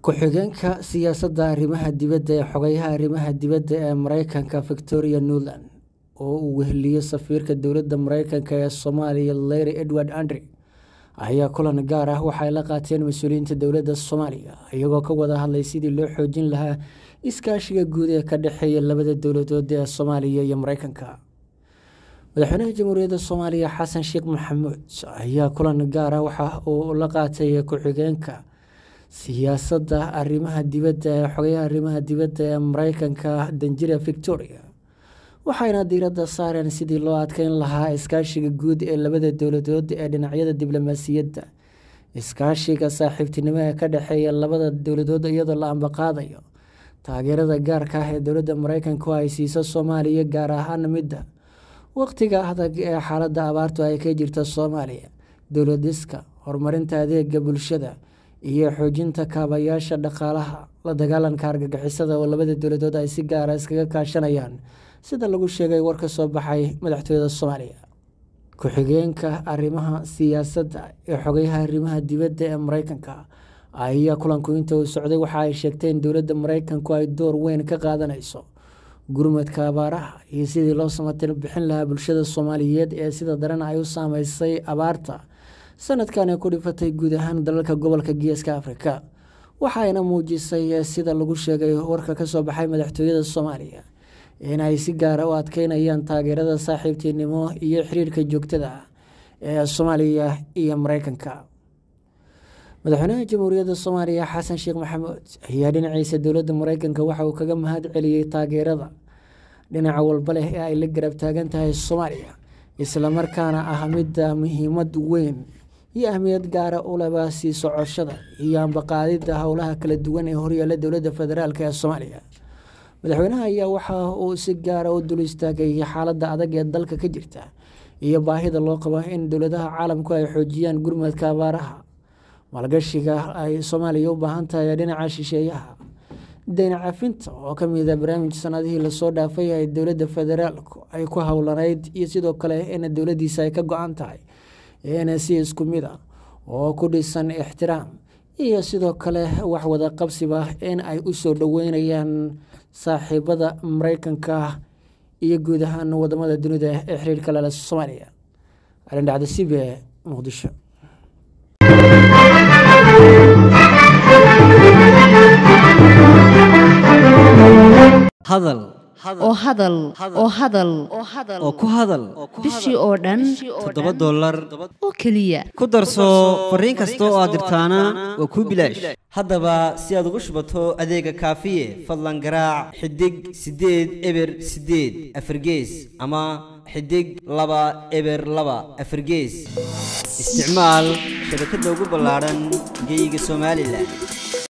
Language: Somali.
ku-xigeenka siyaasadda arrimaha dibadda ee xogayaha arrimaha dibadda ee mareykanka victoria newland oo uu weheliyo safiirka dowladda mareykanka ee soomaaliya larry edward andre ayaa kulan gaar ah waxay la qaateen mas-uuliyiinta dowladda soomaaliya iyagoo ka wada hadlay sidii loo xoojin lahaa iskaashiga guud ee ka dhexeeya labada dowladood ee soomaaliya iyo mareykanka madaxweynaha jamhuuriyadda soomaaliya xasan sheekh maxamuud ayaa kulan gaar ah waxa uu la qaatay ku-xigeenka siyaasadda arrimaha dibadda ee xogayaha arrimaha dibadda ee mareykanka danjira victoria waxayna diiradda saareen sidii loo adkeyn lahaa iskaashiga guud ee labada dowladood ee dhinacyada diblomaasiyadda iskaashiga saaxiibtinimo ee ka dhexeeya labada dowladood iyadoo la ambaqaadayo taageerada gaarka ah ee dowladda mareykanku ay siiso soomaaliya gaar ahaan midda waqtiga adag ee xaaladda abaartu ay ka jirta soomaaliya dowladiska horumarinta adeega bulshada iyo xoojinta kaabayaasha dhaqaalaha la dagaalanka argagixisada oo labada dowladood ay si gaara iskaga kaashanayaan sida lagu sheegay war ka soo baxay madaxtooyada soomaaliya ku-xigeenka arrimaha siyaasadda ee xogayaha arrimaha dibadda ee mareykanka ayaa kulanku inta uu socday waxa ay sheegtay in dowladda mareykanku ay door weyn ka qaadanayso gurmadka abaaraha iyo sidii loo samatir bixin lahaa bulshada soomaaliyeed ee sida daran ay u saameysay abaarta sanadkan ay ku dhifatay guud ahaan dalalka gobolka geeska afrika waxayna muujisay sida lagu sheegay warka kasoo baxay madaxtooyada soomaaliya inay si gaara u adkeynayaan taageerada saaxiibtinimo iyo xiriirka joogtada ah ee soomaaliya iyo mareykanka madaxweynaha jamhuuriyadda soomaaliya xasan sheekh maxamuud ayaa dhinaciisa dowladda mareykanka waxa uu kaga mahad celiyey taageerada dhinaca walba leh ee ay la garab taagan tahay soomaaliya islamarkaana ah midda muhiimad weyn iyo ahmiyad gaara u leba sii socoshada iyo ambaqaadidda howlaha kala duwan ee horyaala dowladda federaalk ee soomaaliya madaxweynaha ayaa waxa uu si gaara u dul istaagay xaaladda adag ee dalka ka jirta iyo baahida loo qabo in dowladaha caalamku ay xoojiyaan gurmadka abaaraha maalgashiga ay soomaaliya u baahan tahay dhinaca shisheeyaha dayn cafinta oo ka mida barnaamij sanadihii lasoo dhaafay ay dowladda federaalku ay ku howlanayd iyo sidoo kale in dowladiisa ay ka go-an tahay in si isku mid a oo ku dhisan ixtiraam iyo sidoo kale wax wada qabsiba in ay u soo dhoweynayaan saaxiibada mareykanka iyo guud ahaan wadamada dunida ee xiriirka lale soomaaliya alin dhacda c b e muqdisho hadal oo hadal oo hadal oo ku hadal bishii oo dhan toddoba dollar oo keliya ku darso fariin kasta oo aad dirtaana waa kuu bilaash haddaba si aad ugu shubato adeega kaafiye fadlan garaac xidig siddeed eber siddeed afargees ama xidig laba eber laba afargees isticmaal shabakadda ugu ballaadhan geeyiga somalilan